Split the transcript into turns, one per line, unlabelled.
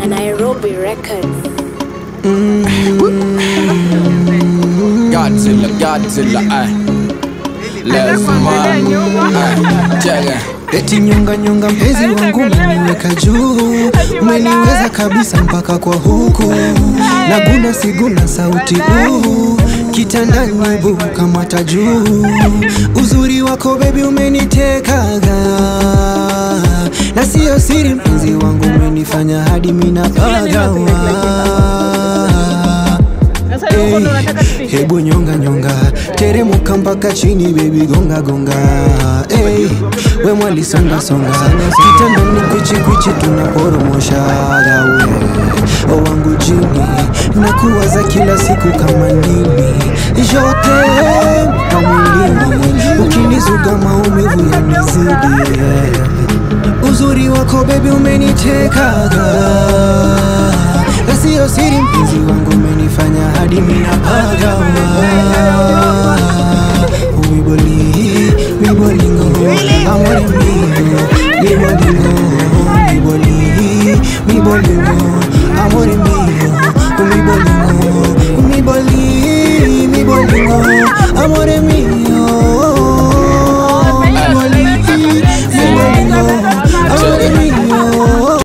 na Nairobi Records.
Godzilla, Godzilla, ay. Lazima, ay. Jaga.
Eti nyonga nyonga mpenzi wangu umeniweka juu, umeniweza kabisa mpaka kwa huku, naguna siguna sauti uu, kitandani bu kama tajuu, uzuri wako bebi umenitekaga, na siyo siri mpenzi wangu umenifanya hadi mina pagawa Hey, hebu nyonga nyonga teremuka mpaka chini baby gonga gonga hey, we mwali songa songa kitandani kwichi kwichi tunaporomoshaga we o wangu jini nakuwaza kila siku kama nini yote kamwilini ukinizuga maumivu yanizidi yeah. uzuri wako bebi umenitekaga na siyo siri mpenzi wangu umenifanya hadi minapagawa wiboli wibolingo amore mio wibolingo wiboli wibolingo amore mio wibolingo wiboli wibolingo amore mio